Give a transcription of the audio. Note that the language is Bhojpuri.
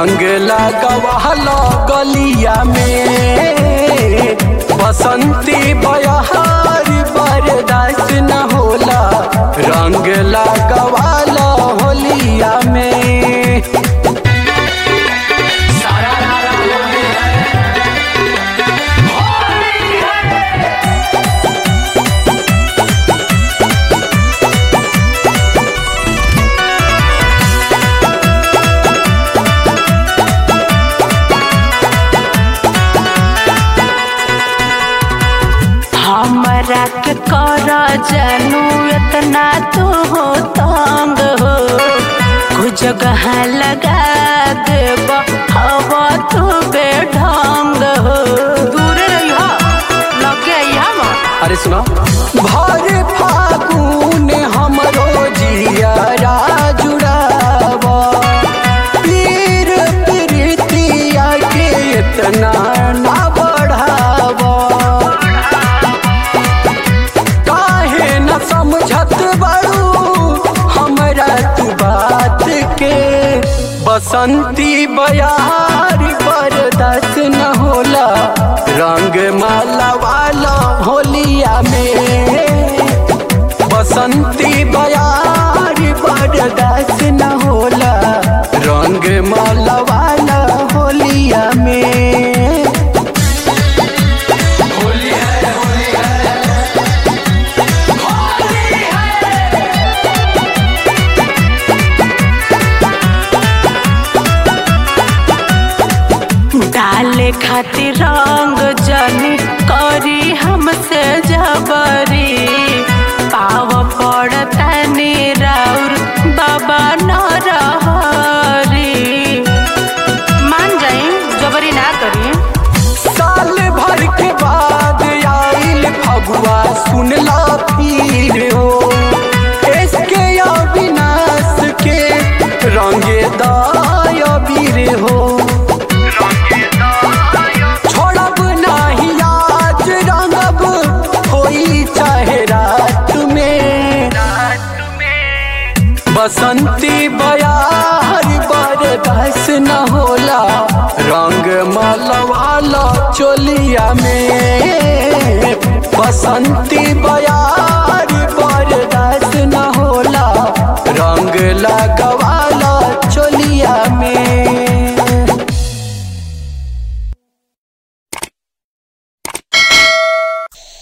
रंग लगवाला गलिया में बसंती बयहार बर्दाश्त न होला रंग लगवाला होलिया में हमरा के कर जानू इतना तू हो तंग हो कुछ जगह लगा देब हवा तू बेढंग हो दूर रहिया लगे यहाँ अरे सुना भर फागुन हमरो जियारा जुड़ावा पीर प्रीतिया के इतना ना बढ़ावा काहे न समझत बड़ू हमरा तू बात के बसंती बयार बर्दाश्त न होला रंग माला वाला होलिया में बसंती बयार बर्दाश्त न होला रंग माला वाला होलिया में डाले खातिर रंग जनी करी हमसे जबरी पाव पड़ता राउर बाबा न रहरी मान जाई जबरी ना करी साल भर के बाद आइल फगुआ सुनला फिर हो इसके अविनाश के रंगे दाय वीर हो छोड़ब नाही आज रंगब होई चाहे रात में बसंती बयार बरदस न होला रंग मलवाला चोलिया में बसंती बयार